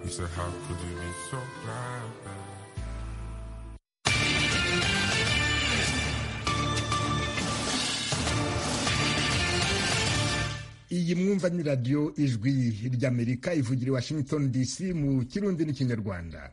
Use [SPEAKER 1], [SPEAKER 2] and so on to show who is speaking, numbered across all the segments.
[SPEAKER 1] You said, how could you be so blind?
[SPEAKER 2] iyi mwumva ni radiyo ijwi ry'amerika ivugira i washington dc mu kirundi n'ikinyarwanda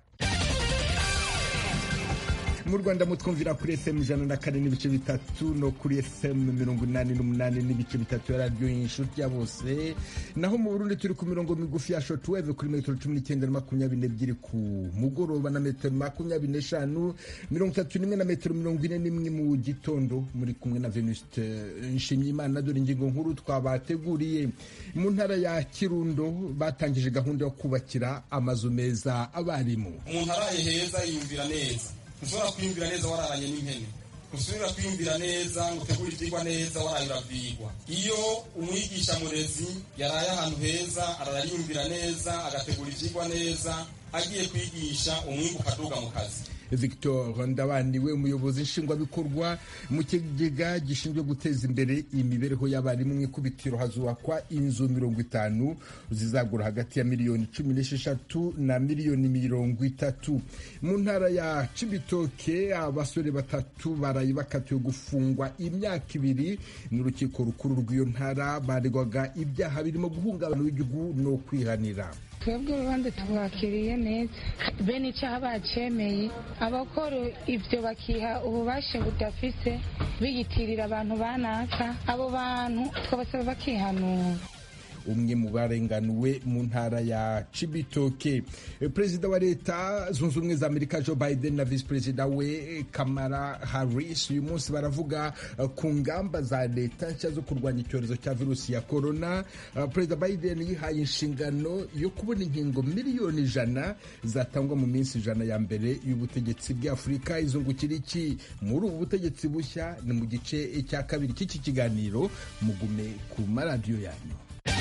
[SPEAKER 2] mu rwanda mutwumvira kuri fm ijana na kane n'ibice bitatu no kuri fm mirongo inani n'umunani n'ibice bitatu ya radiyo inshuti ya bose naho mu burundi turi ku mirongo migufi ya shotweve kuri metero cumi n'icyenda na makumyabiri n'ebyiri ku mugoroba na metero makumyabiri n'eshanu mirongo itatu n'imwe na metero mirongo ine n'imwe mu gitondo muri kumwe na venuste nshimyimana dore ingingo nkuru twabateguriye mu ntara ya kirundo batangije gahunda yo kubakira amazu meza abarimu
[SPEAKER 3] umuntu araye heza yiyumvira neza ntushobora kwiyumvira neza wararanye n'impene ntusubira kwiyumvira neza ngo utegure ibyigwa neza waraye urabyigwa iyo umwigisha murezi yaraye ahantu heza ararayumvira neza agategura ibyigwa neza agiye kwigisha umwimbu ukaduga mu kazi
[SPEAKER 2] victor ndabaniwe umuyobozi nshingwabikorwa mu kigega gishinzwe guteza imbere imibereho y'abarimu mu ikubitiro hazubakwa inzu mirongo itanu zizagura hagati ya miliyoni cumi n'esheshatu na miliyoni mirongo itatu mu ntara ya cibitoke abasore batatu baraye bakatiwe gufungwa imyaka ibiri n'urukiko rukuru rw'iyo ntara baregwaga ibyaha birimo guhungabana w'igihugu no kwihanira
[SPEAKER 4] twebwe urubanza tubakiriye neza bene icyaha bacemeye abakora ibyo bakiha ububasha budafise biyitirira abantu banaka abo bantu twabasaba bakihanura
[SPEAKER 2] umwe mu barenganuwe mu ntara ya cibitoke perezida wa leta zunze ubumwe za amerika joe biden na visi perezida we kamara harris uyu munsi baravuga ku ngamba za leta nshya zo kurwanya icyorezo cya virusi ya korona perezida biden yihaye inshingano yo kubona inkingo miliyoni ijana zatangwa mu minsi ijana ya mbere y'ubutegetsi bw'afurika izungukira iki muri ubu butegetsi bushya ni mu gice cya kabiri cy'iki kiganiro mugume ku maradiyo yanyu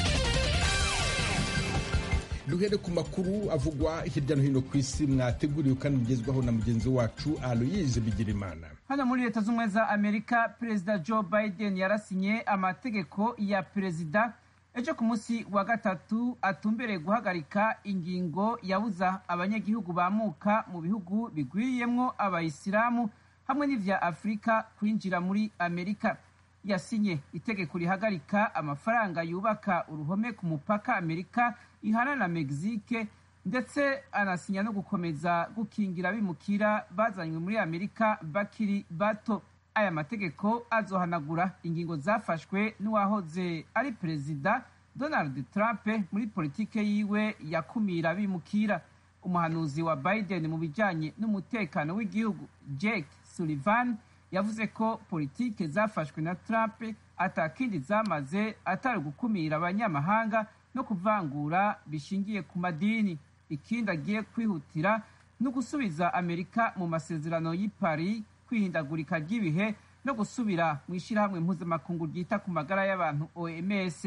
[SPEAKER 2] duhere ku makuru avugwa hirya no hino ku isi mwateguriwe kandi mugezwaho na mugenzi wacu aloyize bigirimana
[SPEAKER 5] hano muri leta z'ubumwe za amerika perezida joe biden yarasinye amategeko ya perezida ejo ku munsi wa gatatu atumbereye guhagarika ingingo yabuza abanyagihugu bamuka mu bihugu bigwiriyemwo abayisilamu hamwe n'ivya afurika kwinjira muri amerika yasinye itegeko rihagarika amafaranga yubaka uruhome ku mupaka amerika ihana na mexique ndetse anasinya no gukomeza gukingira abimukira bazanywe muri amerika bakiri bato aya mategeko azohanagura ingingo zafashwe n'uwahoze ari perezida donald trump muri politike yiwe yakumira abimukira umuhanuzi wa biden mu bijanye n'umutekano w'igihugu jake sullivan yavuze ko politike zafashwe na trump atakindi zamaze atari gukumira abanyamahanga no kuvangura bishingiye ku madini ikindi agiye kwihutira no gusubiza amerika mu masezerano y'i paris kwihindagurika ry'ibihe no gusubira mu ishyirahamwe mpuzamakungu ryita ku magara y'abantu oms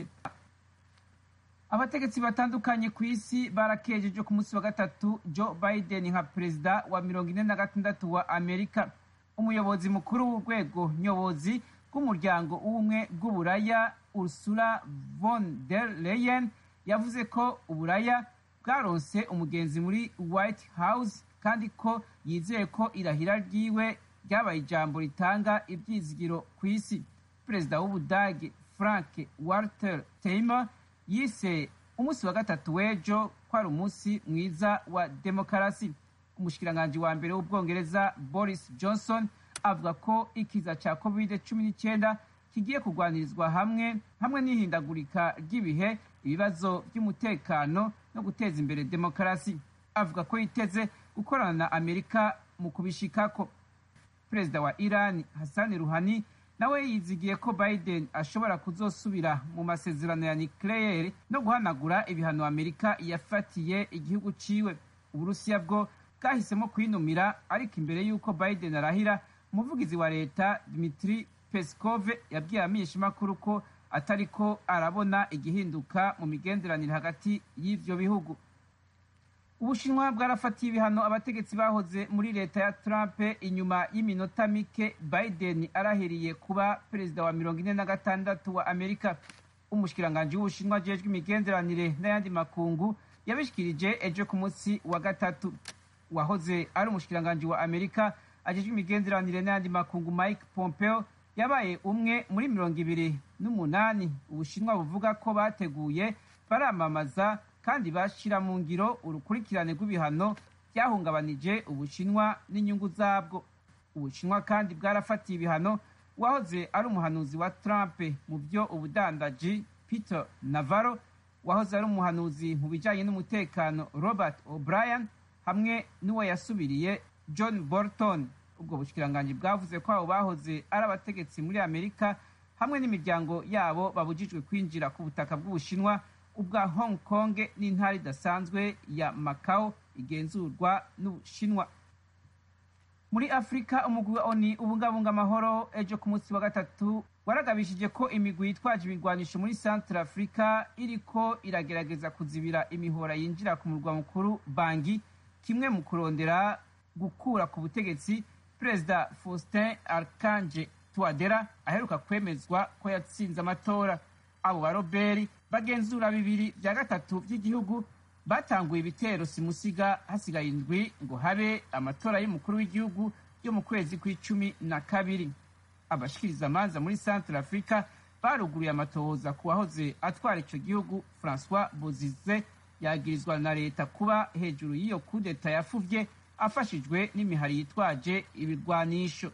[SPEAKER 5] abategetsi batandukanye ku isi barakejeje ku munsi wa gatatu joe biden nka perezida wa mirongo ine na gatandatu wa amerika umuyobozi mukuru w'urwego nyobozi bw'umuryango w'ubumwe bw'uburaya ursula von der leyen yavuze ko uburaya bwaronse umugenzi muri white house kandi ko yizeye ko irahira ryiwe ryabaye ijambo ritanga ibyizigiro ku isi perezida w'ubudage frank walter teimer yise umunsi wa gatatu w'ejo ko ari umunsi mwiza wa demokarasi umushikiranganji wa mbere w'ubwongereza boris johnson avuga ko ikiza cya covid cumi n'icyenda kigiye kurwanirizwa hamwe hamwe n'ihindagurika ry'ibihe ibibazo by'umutekano no guteza imbere demokarasi avuga ko yiteze gukorana na amerika mu kubishikako perezida wa iran hassan ruhani nawe yizigiye ko biden ashobora kuzosubira mu masezerano ya nucleaire no guhanagura ibihano amerika yafatiye igihugu ciwe uburusiya bwo bwahisemo kwinumira ariko imbere y'uko biden arahira umuvugizi wa leta dmitri peskov yabwiye abamenyeshamakuru ko atariko arabona igihinduka mu migenderanire hagati y'ivyo bihugu ubushinwa bwarafatiye ibihano abategetsi bahoze muri leta ya trump inyuma y'iminota mike biden arahiriye kuba perezida wa mirongo ine na gatandatu wa amerika umushikiranganji w'ubushinwa ajejwe imigenderanire n'ayandi makungu yabishikirije ejo ku munsi wa gatatu uwahoze ari umushikiranganji wa amerika ajejwe imigenderanire n'ayandi makungu mike pompeo yabaye umwe muri mirongo ibiri n'umunani ubushinwa buvuga ko bateguye baramamaza kandi bashyira mu ngiro urukurikirane rw'ibihano byahungabanije ubushinwa n'inyungu zabwo ubushinwa kandi bwarafatiye ibihano uwahoze ari umuhanuzi wa trump mu byo ubudandaji peter navarro wahoze ari umuhanuzi mu bijyanye n'umutekano robert o'brien hamwe n'uwo yasubiriye john bolton ubwo bushikiranganji bwavuze ko abo bahoze ari abategetsi muri amerika hamwe n'imiryango yabo babujijwe kwinjira ku butaka bw'ubushinwa ubwa hong kong n'intara idasanzwe ya macau igenzurwa n'ubushinwa muri afurika umugwi wa oni ubungabunga amahoro ejo ku munsi wa gatatu waragabishije ko imigwi yitwaje ibigwanisho muri centre afurika iriko iragerageza kuzibira imihora yinjira ku murwa mukuru bangi kimwe mu kurondera gukura ku butegetsi perezida faustin archange tuadera aheruka kwemezwa ko yatsinze amatora abo baroberi bagenzura bibiri bya gatatu by'igihugu batanguye ibitero simusiga hasigaye indwi ngo habe amatora y'umukuru w'igihugu yo mu kwezi kw'icumi na kabiri abashikiriza amanza muri centre africa baruguruye amatohoza ku wahoze atwara ico gihugu francois bozize yagirizwa na leta kuba hejuru y'iyo kudeta yafuvye afashijwe n'imihari yitwaje ibirwanisho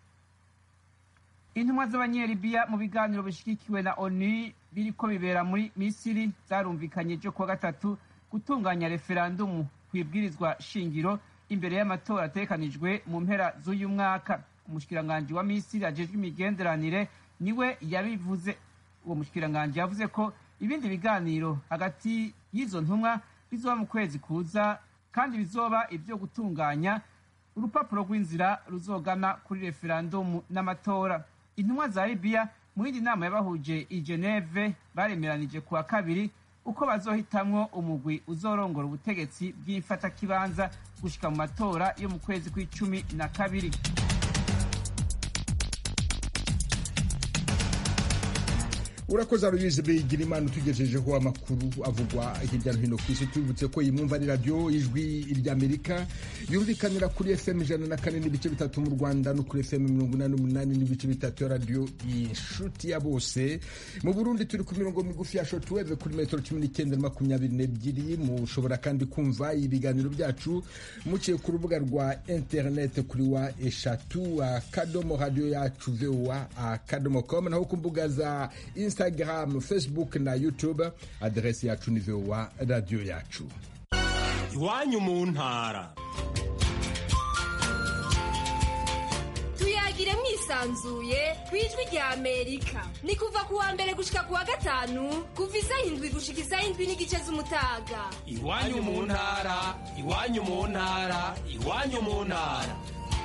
[SPEAKER 5] intumwa z'abanyelibiya mu biganiro bishigikiwe na onu biriko bibera muri misiri zarumvikanye ejo kuwa gatatu gutunganya referandumu ku ibwirizwa shingiro imbere y'amatora atekanijwe mu mpera z'uyu mwaka umushikiranganji wa misiri ajejwe imigenderanire niwe yabivuze uwo mushikiranganji yavuze ko ibindi biganiro hagati y'izo ntumwa bizoba mu kwezi kuza kandi bizoba ibyo gutunganya urupapuro rw'inzira ruzogana kuri referandumu n'amatora intumwa za libiya mu yindi nama yabahuje i geneve baremeranije kuwa kabiri uko bazohitamwo umugwi uzorongora ubutegetsi bw'imfatakibanza gushika mu matora yo mu kwezi kw'icumi na kabiri
[SPEAKER 2] urakoze aruyizi bigira imana utugejejeho amakuru avugwa hirya no hino ku isi tubibutse ko iyi mwumva ari radiyo ijwi ry'amerika yumvikanira kuri fm ijana na kane n'ibice bitatu mu rwanda no kuri fm mirongo inani n'umunani n'ibice bitatu ya radiyo inshuti ya bose mu burundi turi ku mirongo migufi ya shotweve kuri metero cumi n'icyenda na makumyabiri n'ebyiri mushobora kandi kumva ibiganiro byacu muciye ku rubuga rwa interinete kuri wa eshatu akadomo radiyo yacu voa akadomo com naho ku mbuga za instagram facebook na youtube aderesi yacu ni voa radiyo yacu
[SPEAKER 6] iwanyu mu ntara
[SPEAKER 7] tuyagire mwisanzuye ku ijwi rya amerika ni kuva ku wa mbere gushika ku wa gatanu kuva isaha indwi gushika isaha indwi n'igice z'umutaga
[SPEAKER 6] iwanyu mu ntara iwanyu mu ntara iwanyu mu ntara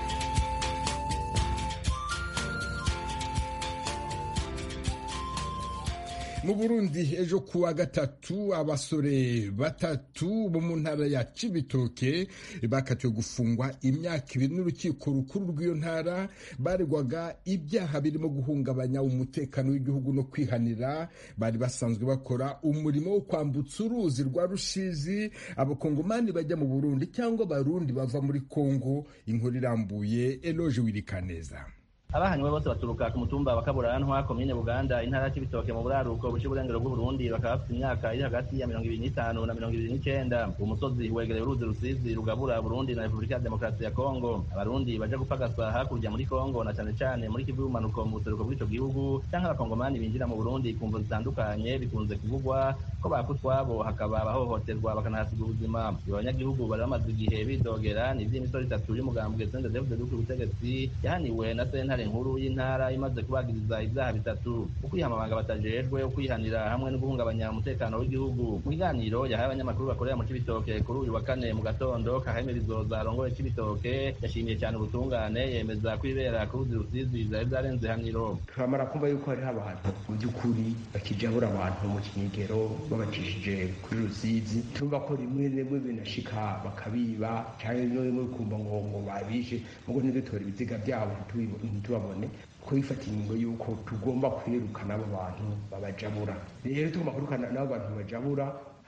[SPEAKER 2] mu burundi ejo kuwa gatatu abasore batatu bo mu ntara ya cibitoke bakatiwe gufungwa imyaka ibiri n'urukiko rukuru rw'iyo ntara baregwaga ibyaha birimo guhungabanya umutekano w'igihugu no kwihanira bari basanzwe bakora umurimo wo kwambutsa uruzi rwa rushizi abakongomani bajya mu burundi cyangwa abarundi bava muri kongo inkuru irambuye eloge wirikaneza
[SPEAKER 8] abahanywe bose baturuka ku mutumba wa kaburantwa komine buganda intara y'ibitoke mu buraruko buca uburengero bw'uburundi bakaba bafite imyaka iri hagati ya mirongo ibiri n'itanu na mirongo ibiri n'icenda uwo musozi wegereye uruzi rusizi rugabura burundi na repubulika ya demokarasi ya kongo abarundi baja gupagasa hakurya muri kongo na cane cane muri kivu y'ubumanuko mu buseruko bw'ico gihugu canke abakongomani binjira mu burundi ku mvo zitandukanye bikunze kuvugwa ko baka utwabo hakaba abahohoterwa bakanahasiga ubuzima abo banyagihugu bari bamaze igihe bidogera ni ivy'imisoro itatu y'umugambwe sende david duku ubutegetsi yahaniwe na sentare nkuru y'intara imaze kubagiriza ibyaha bitatu ukwihamabanga batajejwe ukwihanira hamwe no guhungabanya umutekano w'igihugu mu kiganiro yahaye abanyamakuru bakorera mu cibitoke kuri uyu wa kane mu gatondo kaheme bizoza arongoye cibitoke yashimiye cyane ubutungane yemeza ko ibera ku ruzi rusizi vyari vyarenze haniro
[SPEAKER 9] turamara kumva yuko hariho abantu mu by'ukuri bakijabura abantu mu kinyegero babacishije kuri rusizi turumva ko rimwe rimwe binashika bakabiba cyangwa rimwe rimwe kumva ngo ngo babishe mugo ntidutora ibiziga byabo ntitubabone ko bifata ingingo y'uko tugomba kwirukana abo bantu babajabura rero tugomba kwirukana n'abo bantu babajabura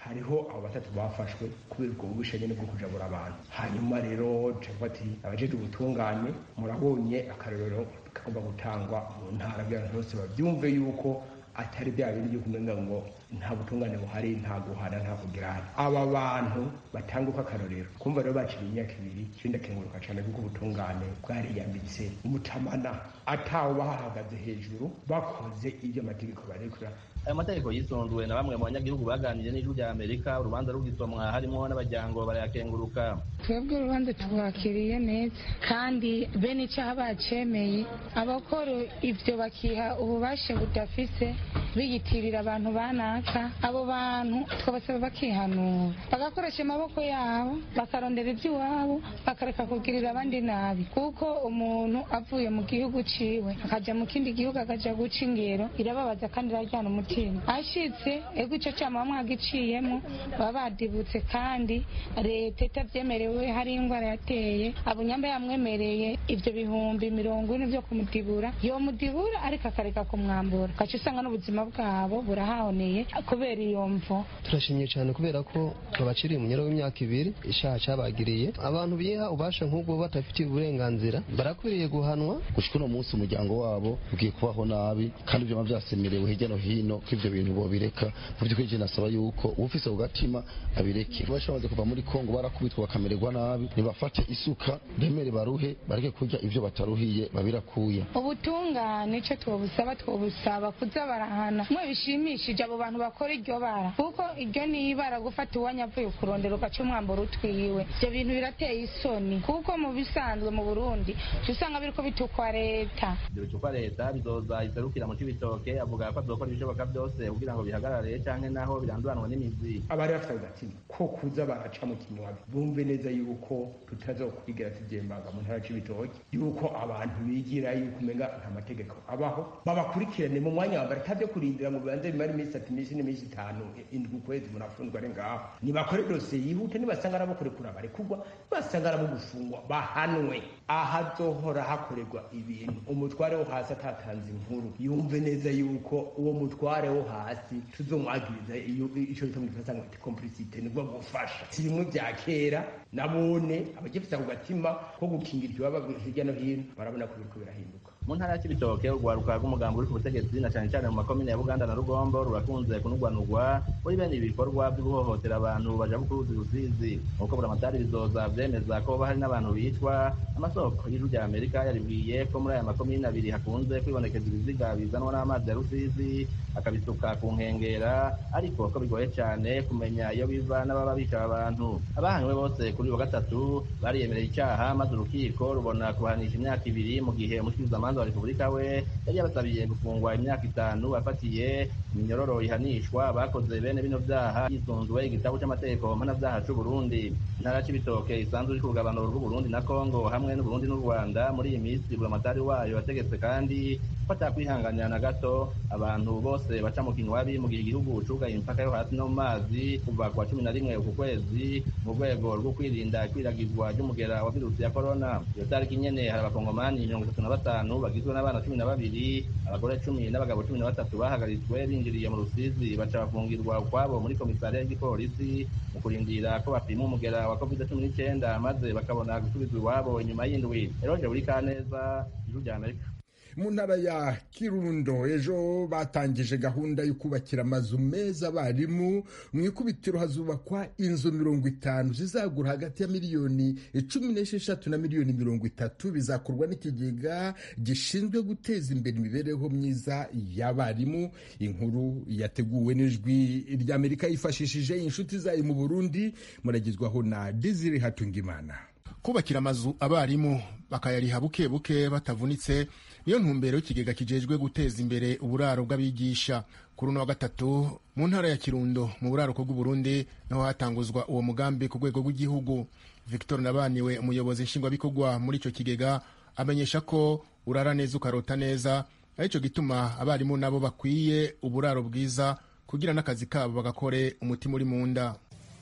[SPEAKER 9] hariho abo batatu bafashwe kubera ubwo bubisha nyene bwo kujabura abantu hanyuma rero cavuga ati abajejwe ubutungane murabonye akarorero kagomba gutangwa mu ntara by'abantu bose bavyumve yuko atari bya bindi byo kumenga ngo nta butungane buhari nta guhana nta kugirana aba bantu batanguka akarorero kumva rero bacira imyaka ibiri ikindi akenguruka cyane kuko ubutungane bwariyambitse umutamana atawe bahahagaze hejuru bakoze ibyo amategeko barekura
[SPEAKER 8] ayo mategeko yisunzwe na bamwe mu banyagihugu baganiriye n'ijwi rya amerika urubanza rugisomwa harimo n'abajyango barayakenguruka
[SPEAKER 4] twebwe urubanza twakiriye neza kandi bene icyaha bacemeye abakora ibyo bakiha ububasha budafise biyitirira abantu banaka abo bantu twabasaba bakihanura bagakoresha amaboko yabo bakarondera iby'iwabo bakareka kugirira abandi nabi kuko umuntu avuye mu gihugu ciwe akajya mu kindi gihugu akaja guca ingero irababaza kandi iraryana umutima ashitse ego ico cama mwagiciyemo baba badibutse kandi leta itabyemerewe hari indwara yateye abunyamba yamwemereye ivyo bihumbi mirongo ine vyo kumudibura yomudibura ariko akareka kumwambura ugaca usanga n'ubuzima bwabo burahahoneye kubera iyo mvo
[SPEAKER 10] turashimye cyane kubera ko babaciriye umunyero w'imyaka ibiri icyaha cyabagiriye abantu biha ubasha nk'ubwo badafitiye uburenganzira barakwiriye guhanwa
[SPEAKER 11] gushika uno munsi umuryango wabo ugiye kubaho nabi kandi byaba byasemerewe hirya no hino ko ivyo bintu bobireka mu by'ukuri je nasaba yuko ufise ku gatima abireke bashamaze kuva muri kongo barakubitwa bakamererwa nabi nibafate isuka bemere baruhe bareke kurya ivyo bataruhiye babirakuye
[SPEAKER 4] ubutungane ico twobusaba twobusaba kuza barahana mwe bishimishije abo bantu bakora iryo bara kuko iryo ni ibara gufata uwanya avuye kurondera ugaca umwambaro utwiwe ivyo bintu birateye isoni kuko mu bisanzwe mu burundi usanga biriko bitukwa leta
[SPEAKER 8] ibyo bitukwa leta bizoza iserukira mu cibitoke avuga ko azokora ibishoboka byose kugira ngo bihagarare canke naho biranduranwa n'imizi
[SPEAKER 9] abari bafite agatima ko kuza baraca mu kinywabi bumve neza yuko tutazokwigera tugembaga mu ntara c'ibitoke yuko abantu bigira yuko umenga nta mategeko abaho babakurikirane mu mwanya wa mbere atabyo kurindira ngo bibanze bimara iminsi itatu iminsi n'iminsi itanu indwi ukwezi munafungwa ari ngaho nibakore dosiye yihute nibasanga arabo kurekura barekurwa nibasanga arabo gufungwa bahanwe ahazohora hakorerwa ibintu umutware wo hasi atatanze inkuru yumve neza yuko uwo mutware wo hasi tuzomwagiriza iyo ico bita mu gifaransa ngo complicite nibwo gufasha si bimwe vya kera nabone abagifite ako gatima ko gukingira ikibaba hirya no hino barabona ko biriko birahinduka
[SPEAKER 8] mu ntara ya cibitoke urwaruka rw'umugambi uri ku butegetsi na cane cane mu makomine ya buganda na rugombo rurakunze kunugwanugwa muri bene ibi bikorwa vyo guhohotera abantu baja ku ruzi rusizi nk'uko buramatari bizoza vyemeza ko hoba hari n'abantu bicwa amasoko y'ijuru rya amerika yaribwiye ko muri aya makomine abiri hakunze kwibonekeza ibiziga bizanwa n'amazi ya rusizi akabisuka ku nkengera ariko ko bigoye cane kumenya iyo biva n'ababa bica abantu abahanywe bose kuri uyu wa gatatu bariyemereye icaha maze urukiko rubona kubahanisha imyaka ibiri mu gihe umushikirizamanza wa repubulika we yari yabasabiye gufungwa imyaka itanu afatiye iminyororo ihanishwa bakoze bene bino vyaha yisunzwe igitabo c'amategeko mpanavyaha c'uburundi intara c'ibitoke isanzwe iri ku rugabanuro rw'uburundi na kongo hamwe n'uburundi n'u rwanda muri iyi minsi buramatari wayo wategetse kandi ko atakwihanganira na gato abantu bose baca mu kinywabi mu gihe igihugu cugaye imipaka yo hasi no mu mazi kuva kwa cumi na rimwe uku kwezi mu rwego rwo kwirinda ikwiragizwa ry'umugera wa virusi ya korona iyo tariki nyene hari abakongomani mirongo itatu na batanu bagizwe n'abana cumi na babiri abagore cumi n'abagabo cumi na batatu bahagaritswe binjiriye mu rusizi baca bafungirwa ukwabo muri komisariya y'igipolisi mu kurindira ko bapima umugera wa covid cumi n'icenda maze bakabona gusubizwa iwabo inyuma y'indwi eroje buri kaneza ijuru rya amerika
[SPEAKER 2] mu ntara ya kirundo ejo batangije gahunda yo kubakira amazu meza abarimu mu ikubitiro hazubakwa inzu mirongo itanu zizagura hagati ya miliyoni cumi n'esheshatu na miliyoni mirongo itatu bizakorwa n'ikigega gishinzwe guteza imbere imibereho myiza y'abarimu inkuru yateguwe n'ijwi ry'amerika yifashishije inshuti zayo mu burundi muragezwaho na dizire hatungimana
[SPEAKER 12] kubakira amazu abarimu bakayariha buke buke batavunitse niyo ntumbero y'ikigega kijejwe guteza imbere uburaro bw'abigisha kuri uno wa gatatu mu ntara ya kirundo mu buraruko bw'uburundi niho hatanguzwa uwo mugambi ku rwego rw'igihugu victor nabaniwe umuyobozi nshingwabikorwa muri icyo kigega amenyesha ko urara neza ukarota neza aricyo gituma abarimu nabo bakwiye uburaro bwiza kugira n'akazi kabo bagakore umutima uri mu nda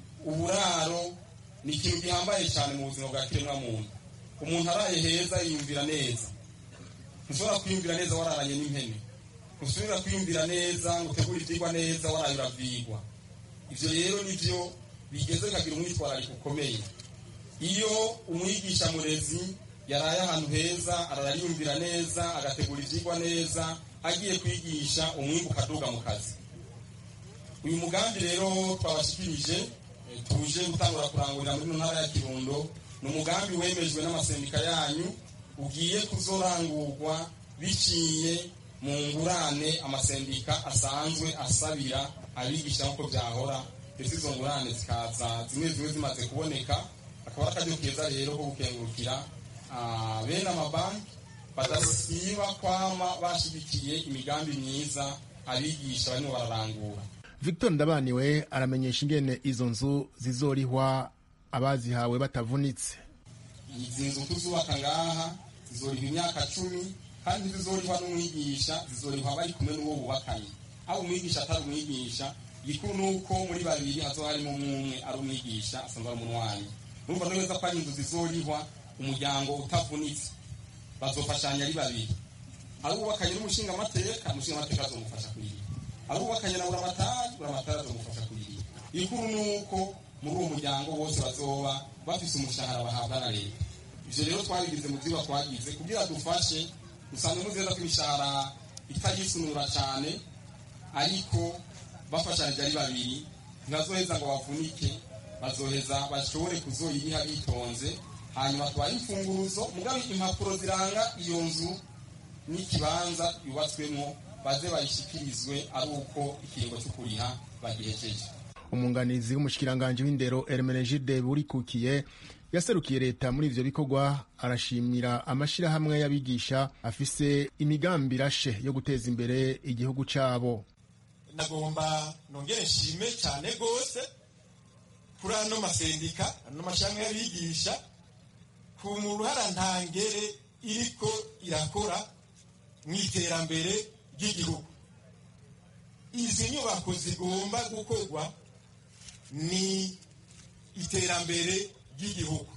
[SPEAKER 3] uburaro ni ikintu gihambaye cyane mu buzima bwa kiremwamuntu umuntu araye heza yiyumvira neza ntushobora kwiyumvira neza wararanye n'impene ntusubira kwiyumvira neza ngo utegure ibyigwa neza waraye uravyigwa ivyo rero nivyo bigeze bikagira umwitwarariko ukomeye iyo umwigisha murezi yaraye ahantu heza ararayumvira neza agategura ivyigwa neza agiye kwigisha umwimbu ukaduga mu kazi uyu mugambi rero twabashikirije tuje gutangura kurangurira muri ntara ya kirundo ni umugambi wemejwe n'amasendika yanyu ugiye kuzorangurwa biciye mu ngurane amasendika asanzwe asabira abigisha nk'uko byahora ndetse izo ngurane zikaza zimwe zimwe zimaze kuboneka akaba ari akaryo keza rero ko gukengurukira bene amabanki badasiba kwama bashigikiye imigambi myiza abigisha barimo bararangura
[SPEAKER 12] victor ndabaniwe aramenyesha ingene izo nzu zizorihwa abazihawe batavunitse
[SPEAKER 3] izi nzu tuzubaka ngaha zizorihwa imyaka cumi kandi zizorihwa n'umwigisha zizorihwa bari kumwe n'uwo bubakanye aho umwigisha atari umwigisha gikuru ni uko muri babiri hazo harimo umwe ari umwigisha asanzwe ari umunwanyi urumva neza ko ari inzu zizorihwa umuryango utavunitse bazofashanya ari babiri ari uwubakanye n'umushinga amateka umushinga amateka azomufasha kuyiriha ari uwubakanye na buramatari buramatari azomufasha kuyiriha ikuru ni uko muri uwo muryango bose bazoba bafise umushahara bahabwa na leta ivyo rero twabigize mu vyigwa twagize kugira dufashe usanzwe muzeza ko imishahara itagisunura cane ariko bafashanije ari babiri ntibazoheza ngo bavunike bazoheza bashobore kuzoyiriha bitonze hanyuma twaye imfunguruzo mugabe impapuro ziranga iyo nzu n'ikibanza yubatswemo baze bayishikirizwe ari uko ikiringo cyo kuriha bagihejeje
[SPEAKER 12] umunganizi w'umushikiranganji w'indero Hermenegilde Burikukiye yaserukiye leta muri ivyo bikorwa arashimira amashirahamwe y'abigisha afise imigambi irashe yo guteza imbere igihugu cabo
[SPEAKER 13] nagomba nongere nshime cyane rwose kuri ano masendika ano mashirahamwe y'abigisha ku ruhara ntangere iriko irakora mu iterambere ry'igihugu izi nyubako zigomba gukorwa ni iterambere ry'igihugu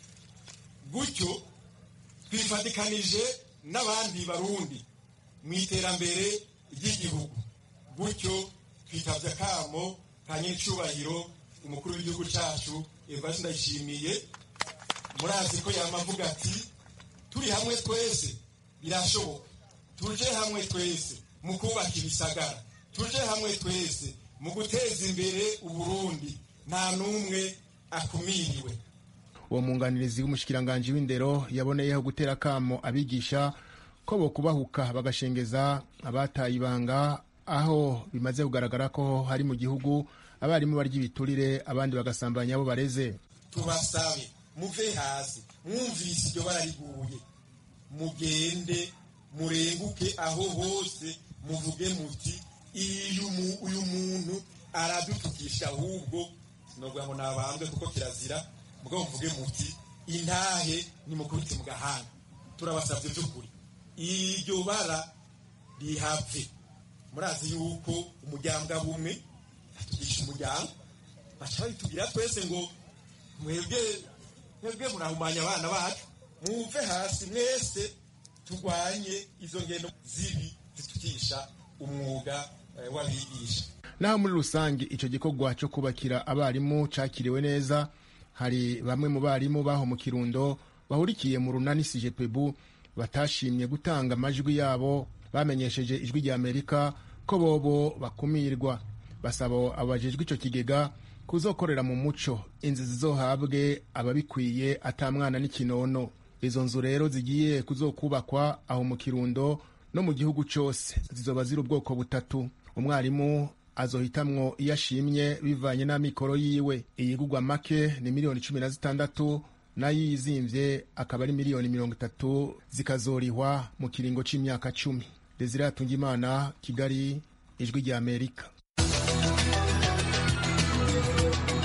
[SPEAKER 13] gutyo twifatikanije n'abandi barundi mu iterambere ry'igihugu gutyo twitabye akamo ka nyir'icyubahiro umukuru w'igihugu cyacu evariste ndayishimiye murazi ko yamavuga ati turi hamwe twese birashoboka tuje hamwe twese mu kubaka ibisagara tuje hamwe twese mu guteza imbere uburundi nta n'umwe akumiriwe
[SPEAKER 12] uwo mwunganirizi w'umushikiranganji w'indero yaboneyeho gutera akamo abigisha ko bo kubahuka bagashengeza abataye ibanga aho bimaze kugaragara ko hari mu gihugu abarimu barya ibiturire abandi bagasambanya abo bareze
[SPEAKER 13] tubasabe muve hasi mwumvise iryo barariguye mugende murenguke aho hose muvuge muti uyu muntu aradutukisha ahubwo sinovuga ngo nabambwe kuko kirazira mugabo muvuge muti intahe nimukubite mu gahanga turabasabye by'ukuri iryo bara rihave murazi yuko umuryango bumwe atugisha umuryango baca babitubwira twese ngo mwebwe mwebwe murahumanya abana bacu mwumve hasi mwese turwanye izo ngendo zibi zitukisha umwuga w'abigisha
[SPEAKER 12] naho muri rusange icyo gikorwa cyo kubakira abarimu cakiriwe neza hari bamwe mu barimu baho mu kirundo bahurikiye mu runani sijepebu batashimye gutanga amajwi yabo bamenyesheje ijwi rya amerika ko bobo bakumirwa basaba abajejwe icyo kigega kuzokorera mu muco inzu zizohabwe ababikwiye atamwana n'ikinono izo nzu rero zigiye kuzokubakwa aho mu kirundo no mu gihugu cyose zizoba ziri ubwoko butatu umwarimu azohitamwo iyo ashimye bivanye n'amikoro yiwe iyigugwa make ni miliyoni cumi na zitandatu nayo yizimvye akaba ari miliyoni mirongo itatu zikazorihwa mu kiringo c'imyaka cumi desire atungimana kigali ijwi rya amerika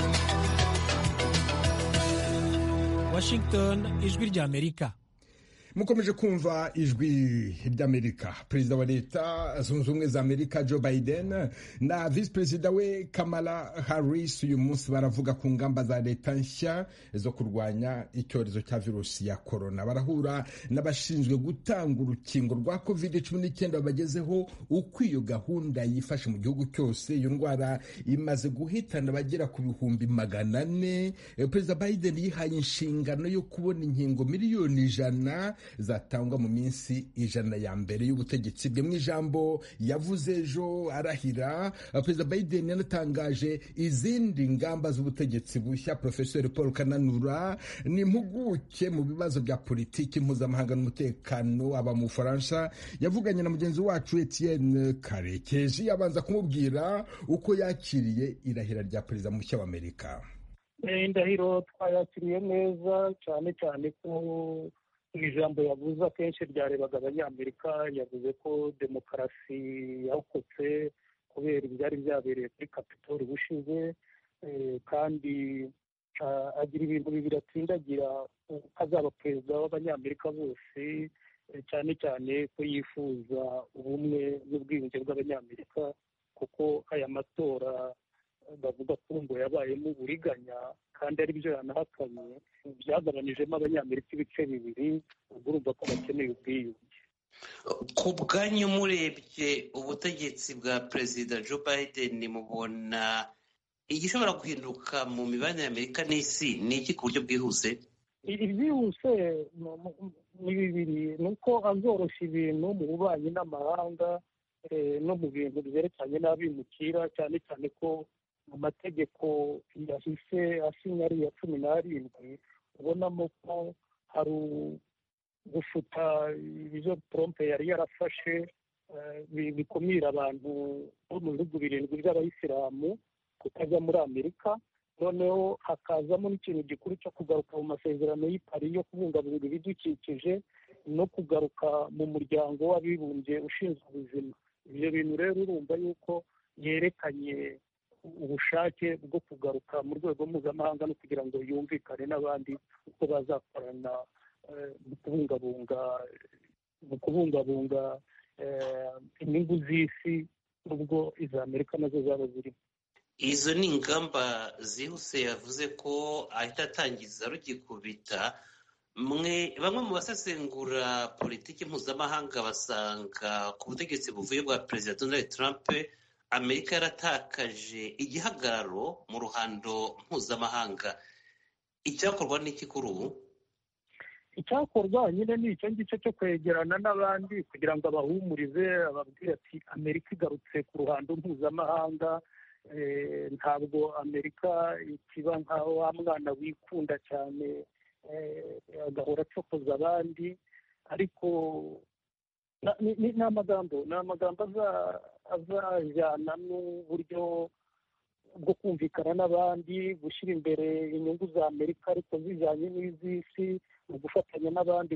[SPEAKER 14] washington ijwi rya amerika
[SPEAKER 2] mukomeje kumva ijwi ry'amerika perezida wa leta zunze ubumwe za amerika joe biden na visi perezida we kamala harris uyu munsi baravuga ku ngamba za leta nshya zo kurwanya icyorezo cya virusi ya korona barahura n'abashinzwe gutanga urukingo rwa covid cumi n'icyenda babagezeho uko iyo gahunda yifashe mu gihugu cyose iyo ndwara imaze guhitana abagera ku bihumbi magana ane perezida biden yihaye inshingano yo kubona inkingo miliyoni ijana zatangwa mu minsi ijana ya mbere y'ubutegetsi bwe mu ijambo yavuze ejo arahira perezida biden yanatangaje izindi ngamba z'ubutegetsi bushya profesor paul kananura ni impuguke mu bibazo bya politiki mpuzamahanga n'umutekano aba mu bufaransa yavuganye na mugenzi wacu etienne karekezi abanza kumubwira uko yakiriye irahira rya perezida mushya w'amerika
[SPEAKER 14] indahiro twayakiriye neza cyane cyane ko mu ijambo yavuze akenshi ryarebaga abanyamerika yavuze ko demokarasi yarokotse kubera ibyari byabereye kuri kapitoli bushize kandi agira ibintu bibiri atsindagira ko azaba perezida w'abanyamerika bose cyane cyane ko yifuza ubumwe n'ubwiyunge bw'abanyamerika kuko aya matora bavuga ko ngo yabayemo uburiganya kandi ari byo yanahakanye byagabanijemo abanyamerika ibice bibiri ubwo urumva ko bakeneye ubwiyunge
[SPEAKER 15] ku bwanyu murebye ubutegetsi bwa perezida joe biden mubona igishobora guhinduka mu mibanire y'amerika n'isi ni iki ku buryo bwihuse
[SPEAKER 14] ibyihuse ni bibiri ni uko azoroshya ibintu mu bubanyi n'amahanga no mu bintu byerekeranye n'abimukira cyane cyane ko mu mategeko yahise asinya ari iya cumi n'arindwi ubonamo ko hari gufuta ibyo trompe yari yarafashe bikumira abantu bo mu bihugu birindwi by'abayisilamu kutajya muri amerika noneho hakazamo n'ikintu gikuru cyo kugaruka mu masezerano y'ipari yo kubungabunga ibidukikije no kugaruka mu muryango w'abibumbye ushinzwe ubuzima ibyo bintu rero urumva yuko yerekanye ubushake bwo kugaruka mu rwego mpuzamahanga no kugira ngo yumvikane n'abandi uko bazakorana mu kubungabunga mu kubungabunga inyungu z'isi n'ubwo iza amerika nazo zaba zirimo
[SPEAKER 15] izo ni ingamba zihuse yavuze ko ahita atangiza rugikubita mwe bamwe mu basesengura politiki mpuzamahanga basanga ku butegetsi buvuye bwa perezida donald trump amerika yaratakaje igihagararo mu ruhando mpuzamahanga icyakorwa n'iki kuri ubu
[SPEAKER 14] icyakorwa nyine ni icyo ngicyo cyo kwegerana n'abandi kugira ngo abahumurize ababwire ati amerika igarutse ku ruhando mpuzamahanga ntabwo amerika ikiba nka wa mwana wikunda cyane agahora acokoza abandi ariko ni amagambo ni amagambo azajyana n'uburyo bwo kumvikana n'abandi gushyira imbere inyungu za amerika ariko zijyanye n'iz'isi mu gufatanya n'abandi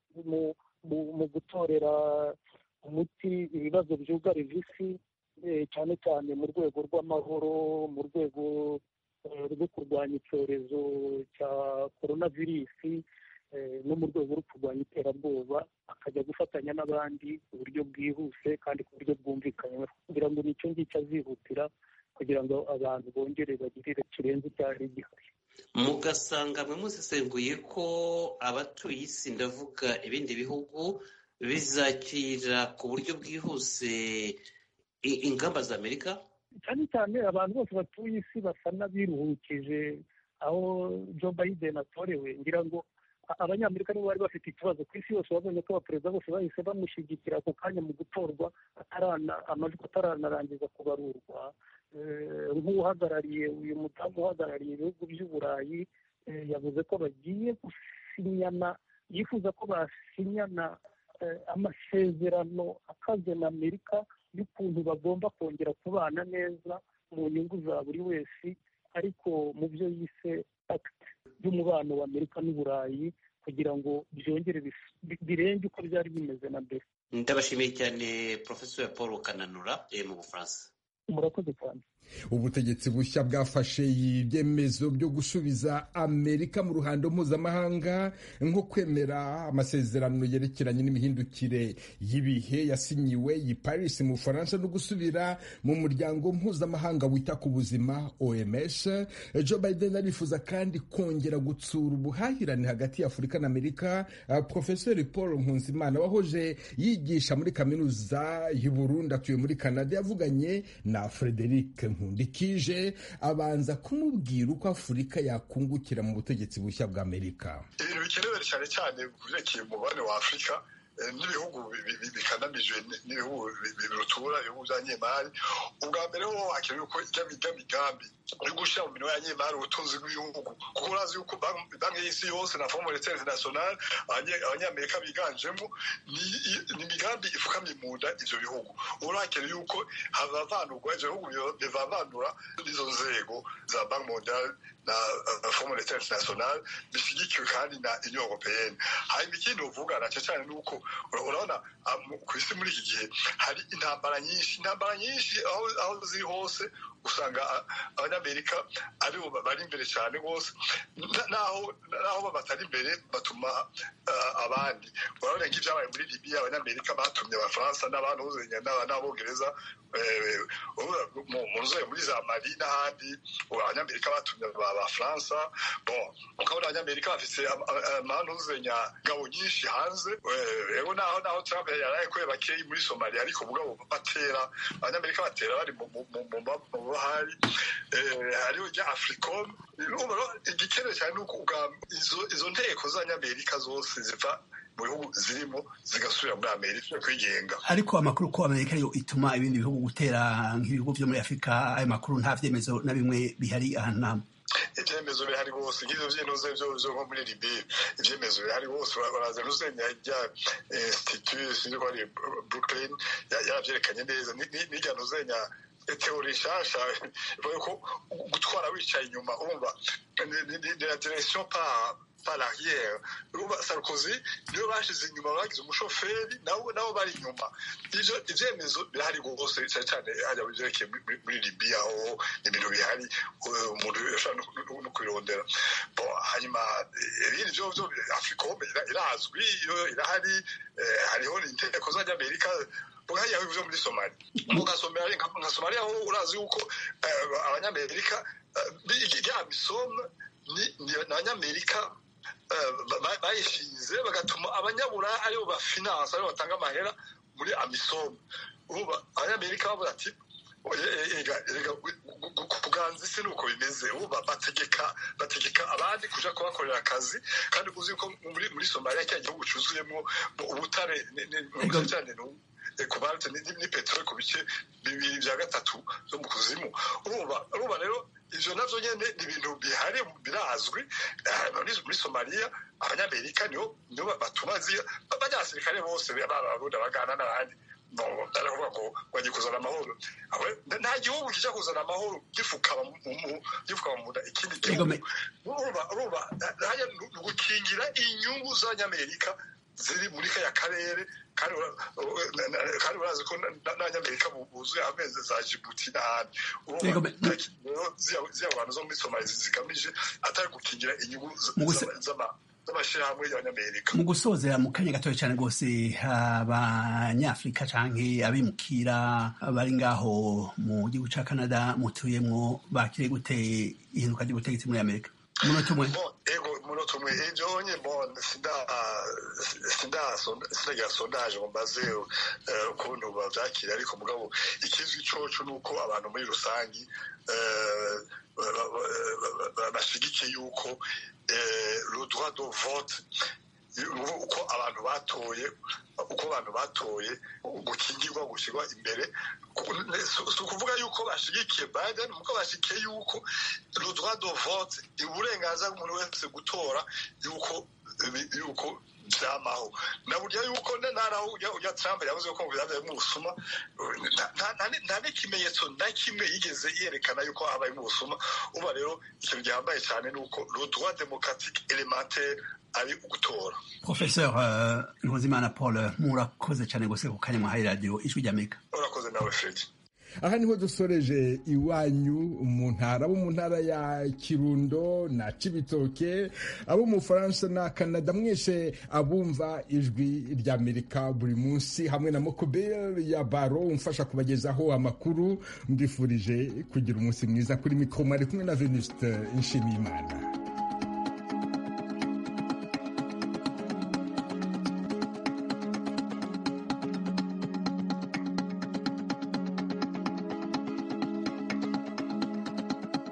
[SPEAKER 14] mu gutorera umuti ibibazo byugarije isi cyane cyane mu rwego rw'amahoro mu rwego rwo kurwanya icyorezo cya korona virusi no mu rwego rwo kurwanya iterabwoba akajya gufatanya n'abandi ku buryo bwihuse kandi ku buryo bwumvikanye kugira ngo nicyo ngicyo azihutira kugira ngo abantu bongere bagirire kirenze icyari gihari
[SPEAKER 15] mugasanga mwe musesenguye ko abatuye isi ndavuga ibindi bihugu bizakira ku buryo bwihuse ingamba za amerika
[SPEAKER 14] cyane cyane abantu bose batuye isi basa n'abiruhukije aho joe biden atorewe ngira ngo abanyamerika nibo bari bafite ikibazo ku isi yose babonye ko abaperezida bose bahise bamushyigikira ako kanya mu gutorwa amajwi ataranarangiza kubarurwa nk'uhagarariye uyu mudamu uhagarariye ibihugu by'uburayi yavuze ko bagiye gusinyana yifuza ko basinyana amasezerano akaze na amerika y'ukuntu bagomba kongera kubana neza mu nyungu za buri wese ariko mu byo yise akiti y'umubano wa amerika n'uburayi kugira ngo byongere birenge uko byari bimeze na mbere
[SPEAKER 15] ndabashimiye cyane porofesor paul kananura mu bufaransa
[SPEAKER 14] murakoze cyane
[SPEAKER 2] ubutegetsi bushya bwafashe ibyemezo byo gusubiza amerika mu ruhando mpuzamahanga nko kwemera amasezerano yerekeranye n'imihindukire y'ibihe yasinyiwe i paris mu bufaransa no gusubira mu muryango mpuzamahanga wita ku buzima oms joe biden arifuza kandi kongera gutsura ubuhahirane hagati ya afurika na amerika profeseri paul nkunzimana wahoje yigisha muri kaminuza y'u burundi atuye muri canada yavuganye na frederic nkundikije abanza kumubwira uko afurika yakungukira mu butegetsi bushya bwa amerika
[SPEAKER 16] ibintu bikenewe cyane cyane ku byerekeye umubare wa afurika n'ibihugu bikanamijwe n'ibihugu birutura ibihugu bya nyemari ubwa mbere ho hakenewe ko ijya migambi yo gushyira mu minwe ya nyemari ubutunzi bw'ibihugu kuko urazi yuko banki y'isi yose na fomu monetaire internationale abanyamerika biganjemo ni imigambi ifukamye mu nda ivyo bihugu ubu hakenewe yuko havavanurwa ivyo bihugu bivavanura n'izo nzego za banki mondiale na fomu monetaire internationale bishyigikiwe kandi na union européenne hanyuma ikindi uvuga nacyo cyane ni uko urabona ku isi muri iki gihe hari intambara nyinshi intambara nyinshi aho ziri hose usanga abanyamerika aribo bari imbere cyane rwose naho batari imbere batuma abandi urabona nk'ibyabaye muri libiya abanyamerika batumye abafaransa n'abandi n'abongereza mu nzego muri za mali n'ahandi abanyamerika batumye abafaransa ukabona abanyamerika bafite amanuzenya ngabo nyinshi hanze rero naho naho trump yaraye ko bakeyi muri somaliya ariko mugabo batera abanyamerika batera bari mu bahari hariho rya africom igikenewe cyane ni uko izo nteko z'abanyamerika zose ziva mu bihugu zirimo zigasubira muri amerika kwigenga
[SPEAKER 17] ariko amakuru ko amerika yo ituma ibindi bihugu gutera nk'ibihugu byo muri afurika ayo makuru nta vyemezo na bimwe bihari ahantu namwe
[SPEAKER 16] ibyemezo bihari bose nk'ivyo vy'intuze vyo vyo nko muri libiya ivyemezo bihari bose baraza ntuzenya rya institut sinzi ko ari brooklyn yaravyerekanye neza n'irya ntuzenya teori nshasha ivuga ko gutwara wicaye inyuma urumva ni la direction par par l'arrière urumva sarkozy niyo bashize inyuma bagize umushoferi nabo nabo bari inyuma ivyo ivyemezo birahari rwose cyane cyane hajya bivyerekeye muri libiya aho ibintu bihari umuntu ashobora no kubirondera bon hanyuma ibindi vyo vyo africom irazwi irahari hariho inteko z'abanyamerika bwajya bivuze muri somali nka somaliya aho urazi yuko abanyamerika ya misome ni abanyamerika bayishinze bagatuma abanyabura aribo bafinansa aribo batanga amahera muri amisome abanyamerika bavuga ati kuganza isi nuko bimeze ubu bategeka bategeka abandi kuja kubakorera akazi kandi uzi ko muri muri somaliya cya gihugu cuzuyemo ubutare cyane kubalite ni peteroli ku bice bibiri bya gatatu zo mu kuzimu urumva urumva rero ivyo navyo nyene ni ibintu bihari birazwi muri somaliya abanyamerika nibo nibo batuma abanyasirikare bose babarundi bagana n'abandi baravuga ngo bagiye kuzana amahoro nta gihugu kijya kuzana amahoro gifukama mu nda ikindi gihugu urumva ni ugukingira inyungu z'abanyamerika ziri muri kaya karere kandi urazi ko n'abanyamerika buzuye amezi za jibuti n'ahandi ziriya bantu zo muri somali zigamije atari gukingira inyungu z'amashyirahamwe y'abanyamerika
[SPEAKER 17] mu gusozera mu kanya gatoya cyane rwose abanyafurika canke abimukira bari ngaho mu gihugu ca canada mutuyemwo bakire gute ihinduka ry'ubutegetsi muri amerika umunota umwe
[SPEAKER 16] ego umunota umwe ibyo nye bon sindagira sondage ngo mbaze ukuntu bavyakira ariko mugabo ikizwi coco ni uko abantu muri rusangi bashigikiye yuko le droit de vote uko abantu batoye uko abantu batoye gukingirwa gushyirwa imbere si ukuvuga yuko bashyigikiye biden kuko bashyigikiye yuko le droit de vote uburenganzira bw'umuntu wese gutora yuko yuko byamaho na burya yuko ntaraho ujya trump yavuze ko byabayemo ubusuma nta n'ikimenyetso na kimwe yigeze yerekana yuko habayemo ubusuma uba rero ikintu gihambaye cyane ni uko le droit démocratique élémentaire ari ugutora
[SPEAKER 17] professeur nkuzimana paul murakoze cyane gose ku kanya mwahaye radiyo ijwi ry'amerika
[SPEAKER 16] urakoze nawe fredi
[SPEAKER 2] aha niho dusoreje iwanyu mu ntara abo mu ntara ya kirundo na cibitoke abo mu bufaransa na kanada mwese abumva ijwi ry'amerika buri munsi hamwe na mokobel ya baro umfasha kubagezaho amakuru mbifurije kugira umunsi mwiza kuri mikoro mwari kumwe na venuste nshimiyimana